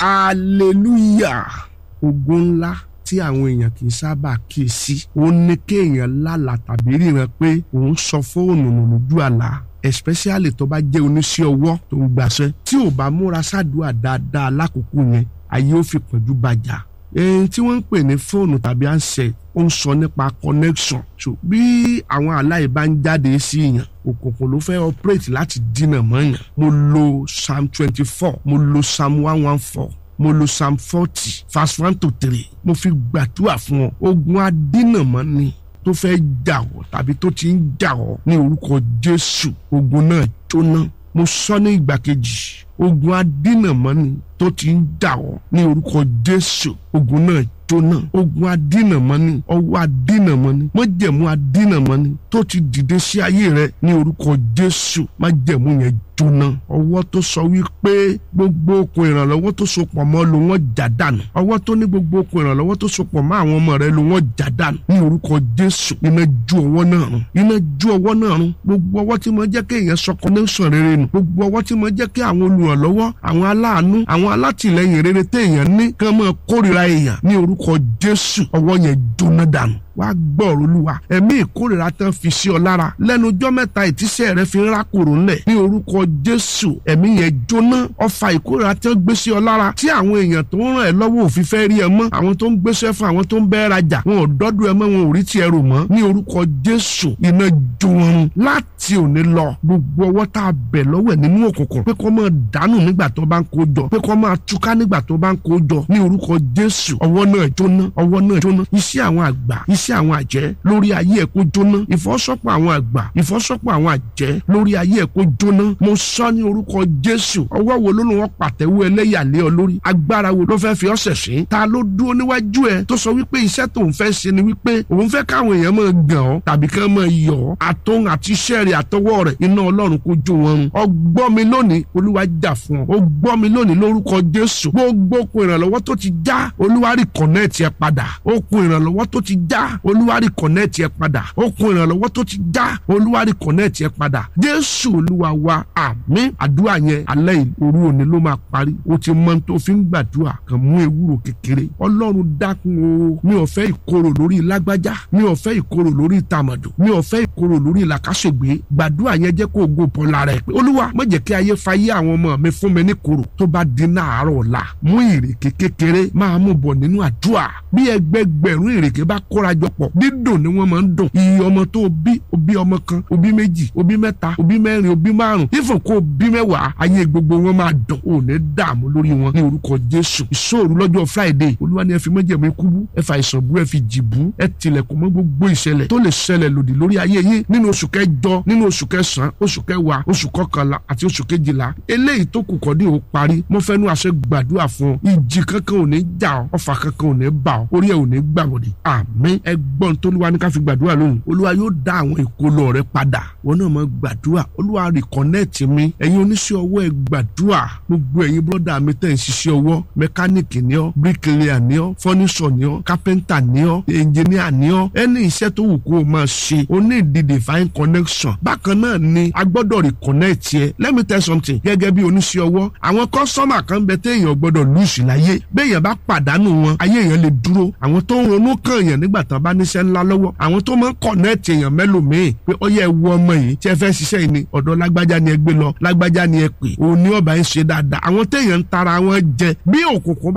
hallelujah ogun ńlá tí àwọn èèyàn kì í sábà kíyèsí ó ní kéèyàn lálàá tàbí ríran pé òun sọ fóònù nù lójú àlá especially tó bá jẹ́ oníṣẹ́ ọwọ́ tó ń gbàṣẹ́ tí ò bá múra sádùá dáadáa lákòókò yẹn ayé ó fi pọ̀jù bàjá èyí tí wọ́n ń pè ní fóònù tàbí handset ó ń sọ nípa connection so bí àwọn aláì bá ń jáde sí èèyàn òkùnkùn ló fẹ́ operate láti dínà mọ́yàn mo lo psalm twenty four mo lo psalm one one four mo lo psalm forty verse one to three mo fi gbàdúrà fún ọ ogun adínàmọ́ ni tó fẹ́ jà ọ́ tàbí tó ti ń jà ọ́ ní orúkọ jésù ogun náà jóná mo sọ ní ìgbà kejì ogun adínàmọ́ni tó ti ń jà ọ́ ní orúkọ jésù ogun náà jóná ogun adínàmọ́ni ọwọ́ adínàmọ́ni májẹ̀mú adínàmọ́ni tó ti dìde sí ayé rẹ ní orúkọ jésù májẹ̀mú yẹn jóná ọwọ́ tó sọ wípé gbogbo okùn ìrànlọ́wọ́ tó so pọ̀ mọ́ ló wọ́n já dànù ọwọ́ tó ní gbogbo okùn ìrànlọ́wọ́ tó so pọ̀ mọ́ àwọn ọmọ rẹ ló wọ́n já dànù ní orúkọ jésù iná ju ọwọ́ náà run iná ju ọwọ́ náà run gbogbo ọwọ́ tí mo jẹ́ kí èèyàn sọ connection rere nù gbogbo ọwọ́ tí mo jẹ́ kí àwọn olùrànlọ́wọ́ àwọn aláàánú àwọn alátìlẹyìn rere téèyàn ní kán máa kórìíra èèyàn ní orúkọ jésù ọwọ́ yẹn jóná dànù wàá gbọ́rọ̀ olúwa ẹ̀mí ìkórìíra tán fi sí ọ lára lẹ́nu ọjọ́ mẹ́ta ìtísẹ́ rẹ fi ń rákòrò ńlẹ̀ ní orúkọ jésù ẹ̀mí yẹn jóná ọfà ìkórìíra tán gbé sí ọ lára tí àwọn èèyàn tó ń ràn ẹ́ lọ́wọ́ òfin fẹ́ rí ẹ mọ́ àwọn tó ń gbéṣẹ́ fún àwọn tó ń bẹ́ẹ̀ rajà wọn ò dọ́dọ̀ ẹ mọ́ wọn ò rí tiẹ̀ rò mọ́ ní orúkọ jésù iná jó wọn run láti òní lọ gbogbo ọwọ́ tá a bẹ̀ lọ́wọ́ ẹ̀ nínú òkùnkùn pé kó máa dànù nígbà tó bá ń kó jọ pé kó máa túká nígbà tó bá ń kó jọ ní orúkọ jésù ọwọ́ náà jóná ọwọ́ náà jóná iṣẹ́ àwọn àgbà iṣẹ́ àwọn àjẹ́ lórí ayé ẹ̀ kó jóná ìfọ́sọ́pọ̀ àwọn àgbà ìfọ́sọ́pọ̀ àwọn àjẹ́ lórí ayé ẹ̀ kó jóná mo sọ ní orúkọ jésù ọwọ́ wo ló ló wọn pàtẹ́wọ́ ẹlẹ́yàlé ọ lórí agbára wo ló fẹ́ fi ọ́ ṣẹ̀ṣẹ̀ ta ló dúró níwájú ẹ tó sọ wípé iṣẹ́ tóun fẹ́ ṣe ni wípé òun fẹ́ káwọn èèyàn máa gàn ọ́ tàbí kí wọ́n máa yọ̀ ọ́ àtòun àti iṣẹ́ rẹ̀ àtọwọ́ rẹ̀ iná ọlọ́run kó jó wọn run ọgbọ́ mi lónìí olúwa jà fún ọ ó gbọ́ mi lónìí lórúkọ jésù gbogbo okùn ìrànlọ́wọ́ tó ti já olúwa rí kọ̀nẹ́ẹ̀tì ẹ padà okùn ìrànlọ́wọ́ tó ti já olúwa rí kọ̀nẹ́ẹ̀tì ẹ padà okùn ìrànlọ́wọ́ tó ti já olúwa rí kọ̀nẹ́ẹ̀tì ẹ padà jésù olúwa wa àmín àdúrà yẹn alẹ́ òru òní ló máa parí o ti mọ tó fi ń gbàdúrà kàn mú ewúro kékeré ọlọ́run dákun o mi ò fẹ́ ìkorò lórí lágbájá mi ò fẹ́ ìkorò lórí tàmàdù mi ò fẹ́ ìkorò lórí làkàṣègbè gbàdúrà yẹn jẹ́ kó o go bọ́ lára ẹ̀ pé olúwa má jẹ́ kí ayé fayé àwọn ọmọ mi fún mi ní korò tó bá di náàárọ̀ ọ̀la mú ìrèké kékeré máa mú bọ̀ nínú àdúrà bí ẹgbẹgbẹ̀rún ìrèké bá kórajọ pọ̀ dídùn ni wọ́n máa ń dùn iye ọmọ tó o bí o bí ọmọ kan o bí méjì o bí mẹ́ta o bí mẹ́rin o bí márùn ifo kó o bí mẹ́wàá ayé gbogbo wọn máa dùn ò ní dààmú lórí wọn ní orúkọ jésù ìṣòro lọ́jọ́ friday olúwa ni ẹ fi májẹ̀mú ikú bú ẹ fa ìsàn bú ẹ fi jì bú ẹ tilẹ̀kùn mọ́ gbogbo ìṣẹ̀lẹ̀ tó lè ṣẹlẹ̀ lòdì lórí ayé yín nínú oṣù kẹjọ nínú oṣù kẹsàn-án oṣù kẹwàá oṣù kọkànlá àti oṣù kejìlá eléyìí tó kù kọ́dí ò parí mo fẹ́ nu àṣẹ gbàdúrà fún ọ ìjì kankan ò ní jà ọ ọfà kankan ò ní bà ọ orí ẹ ò ní gbàwọ̀dì àmín ẹgbọ́n tó lúwa ní ká fi gbàdúrà lóhùn olúwa yóò dá àwọn ìkólọ rẹ padà wọn náà máa gbàdúrà olúwa rìkọ́nẹ́ẹ̀tì mi ẹ̀yin oníṣẹ́ ọwọ́ ẹ gbàdúrà gbogbo ẹ̀yin bọ́dà mi tẹ̀ ń ṣiṣẹ́ ọwọ́ mẹkáníìkì ni ọ́ bíríkìlíà ni ọ́ fọ́nísọ̀ ni ọ́ kápẹ́ńtà ni ọ́ ẹnjìníà ni ọ́ ẹni iṣẹ́ tó wù kó o máa ṣe o ní ìdí divine connection bákan náà ni a gbọ́dọ̀ rìkọ́nẹ́ẹ̀tì ẹ let me tell something gẹ́gẹ́ bí oníṣẹ́ ọwọ́ àwọn kọ́sọ́mà kan bẹ téèyàn gbọ́dọ̀ lùsì láyé béèyàn bá pàdánù wọn ayé èèyàn lè dúró àwọn tó ń ronú kàn yàn nígbà tán bá níṣẹ́ ńlá lọ́wọ́ àwọn tó máa ń kọ̀nẹ́ẹ̀tì èèyàn mẹ́lòmíì pé ó yẹ wo ọmọ yìí tí ẹ fẹ́ ṣiṣẹ́ yìí ni ọ̀dọ̀ lágbájá ni ẹ gbé lọ lágbájá ni ẹ pè òun ní ọba ń ṣe dáadáa àwọn téèyàn ń tara wọn jẹ bí òkùnkùn